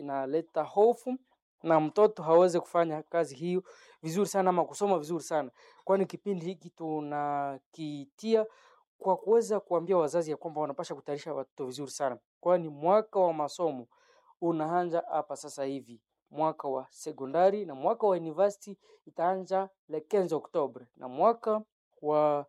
inaleta hofu na mtoto hawezi kufanya kazi hiyo vizuri sana ama kusoma vizuri sana, kwani kipindi hiki tunakitia kwa kuweza kuambia wazazi ya kwamba wanapasha kutayarisha watoto vizuri sana, kwani mwaka wa masomo unaanza hapa sasa hivi. Mwaka wa sekondari na mwaka wa university itaanza le 15 Oktobre, na mwaka wa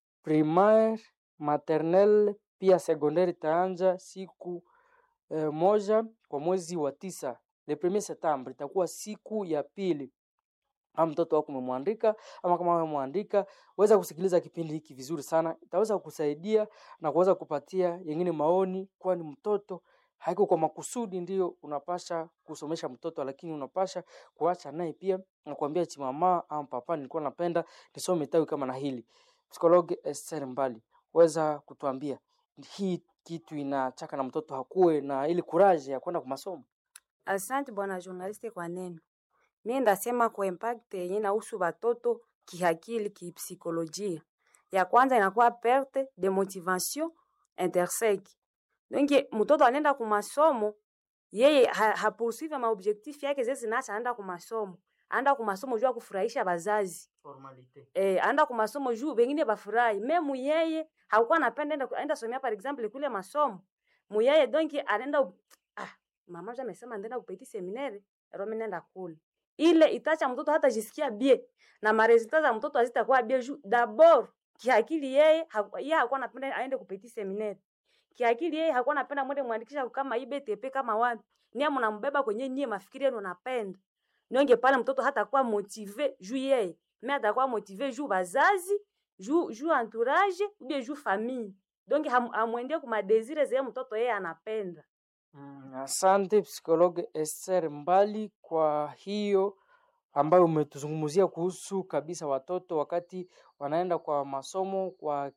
primaire maternelle pia secondaire itaanza siku eh, moja kwa mwezi wa tisa le premier septembre, itakuwa siku ya pili kama mtoto wako umemwandika ama kama umemwandika, weza kusikiliza kipindi hiki vizuri sana, itaweza kukusaidia na kuweza kupatia yengine maoni, kwani mtoto haiko kwa makusudi ndio unapasha kusomesha mtoto, lakini unapasha kuacha naye pia na kuambia eti mama ama papa, nilikuwa napenda nisome tawi kama na hili. Psikologi Esther Mbali, weza kutuambia hii kitu inachaka na mtoto hakuwe na ile kuraje ya kwenda kwa masomo? Asante bwana journaliste kwa neno. Mimi ndasema kwa impact yenye inahusu watoto kihakili, kipsikolojia. Ya kwanza inakuwa perte de motivation intersec. Donc mtoto anaenda ku masomo yeye ha, ha poursuivre ma objectif yake zezi naacha anaenda ku masomo. Anaenda ku masomo juu ya kufurahisha bazazi. Formalite. Eh, anaenda ku masomo juu wengine bafurahi. Memu yeye hakuwa anapenda enda enda somea par exemple kule masomo. Muyeye donc anaenda ah mama je amesema ndaenda kupeti seminaire, Rome nenda kule. Ile itacha mtoto hata jisikia bie na maresultat za mtoto hazitakuwa bie juu d'abord kiakili yeye haku- yeye hakuwa anapenda aende kupeti seminaire. Kiakili yeye hakuwa anapenda mwende mwandikisha kama IBTP kama wapi. Nia mnambeba kwenye nyie mafikiri yenu napenda. Nionge pale mtoto hata kuwa motive juu yeye. Mais atakuwa motive juu bazazi, juu juu entourage, ou bien juu famille. Donc ham- hamwendie kuma desire zeye mtoto yeye anapenda. Mm, asante psikologe Esther Mbali kwa hiyo ambayo umetuzungumzia kuhusu kabisa watoto wakati wanaenda kwa masomo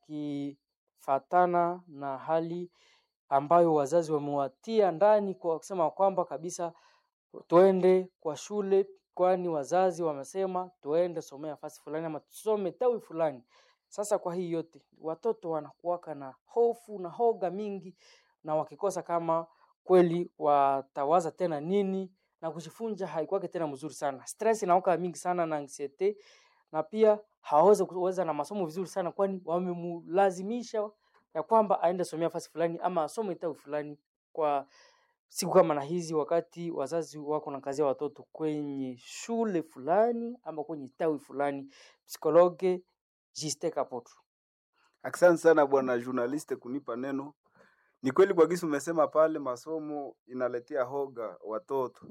wakifatana na hali ambayo wazazi wamewatia ndani kwa kusema kwamba kabisa tuende kwa shule, kwani wazazi wamesema tuende somea fasi fulani ama tusome tawi fulani. Sasa kwa hii yote watoto wanakuwaka na hofu na hoga mingi, na wakikosa kama kweli watawaza tena nini na kujifunza haikuwake tena mzuri sana. Stress inaoka mingi sana na anxiety, na pia hawawezi kuweza na masomo vizuri sana, kwani wamemlazimisha ya kwamba aende somea fasi fulani ama asome tawi fulani kwa siku kama na hizi, wakati wazazi wako na kazi ya watoto kwenye shule fulani ama kwenye tawi fulani. Psikologe Jiste Kapotu. Asante sana bwana journaliste kunipa neno. Ni kweli kwa gisi umesema pale, masomo inaletea hoga watoto,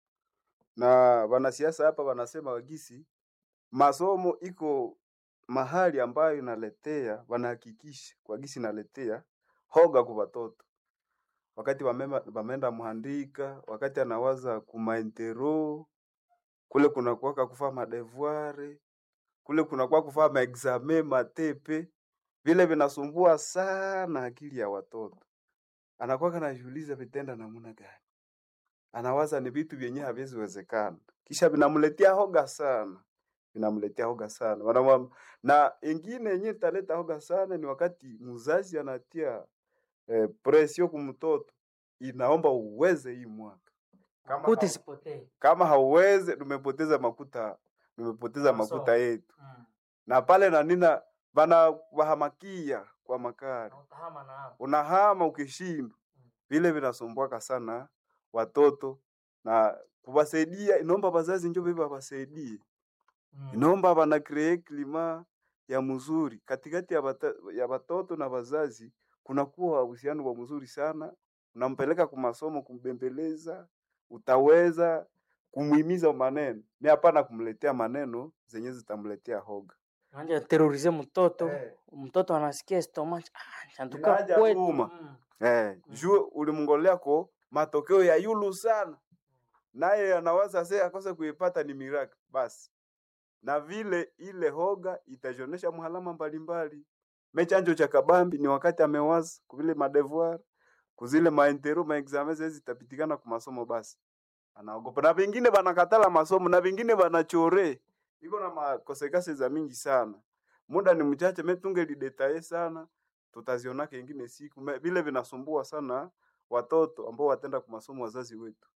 na wanasiasa hapa wanasema gisi masomo iko mahali ambayo inaletea, wanahakikisha kwa gisi inaletea hoga kwa watoto wakati wamema- wameenda muhandika, wakati anawaza kumaintero kule kunakuwaka kufaa madevuare kule kunakuwa kufaa maexame matepe, vile vinasumbua sana akili ya watoto. Anakuwa anajiuliza vitenda namna gani, anawaza ni vitu vyenye haviziwezekana, kisha vinamletea hoga sana, vinamletea hoga sana Wanamwam... na ingine yenye italeta hoga sana ni wakati mzazi anatia eh, presio kumtoto, inaomba uweze hii mwaka kama, Kuti hau, sipotee. kama hauweze, tumepoteza makuta, tumepoteza Masomo. makuta yetu Mm. na pale na nina bana wahamakia kwa makari, Na utahama na hapo. unahama ukishindwa, vile vinasumbuaka sana watoto na kuwasaidia. Inaomba wazazi njo viva wasaidie, Mm. inaomba wana create klima ya mzuri katikati ya, bata, ya watoto na wazazi, kunakuwa uhusiano wa mzuri sana. Unampeleka kwa masomo, kumbembeleza, utaweza kumhimiza maneno, mi hapana kumletea maneno zenye zitamletea hoga Anja terorize mtoto. Eh. Mtoto anasikia stomach. Ah, chanduka Inaja kwetu. uma. Mm. Eh, Mm. juu ulimngolea ko matokeo ya yulu sana, naye anawaza se akose kuipata ni miracle basi, na vile ile hoga itajonesha mhalama mbalimbali. Mechanjo cha kabambi ni wakati amewaza kuvile madevoir kuzile maintero maexame zezi zitapitikana ku masomo, basi anaogopa, na vingine banakatala masomo na vingine banachore, iko na makosekase za mingi sana. Muda ni mchache, metunge lidetaye sana tutazionaka ingine siku Me- vile vinasumbua sana watoto ambao watenda kwa masomo wazazi wetu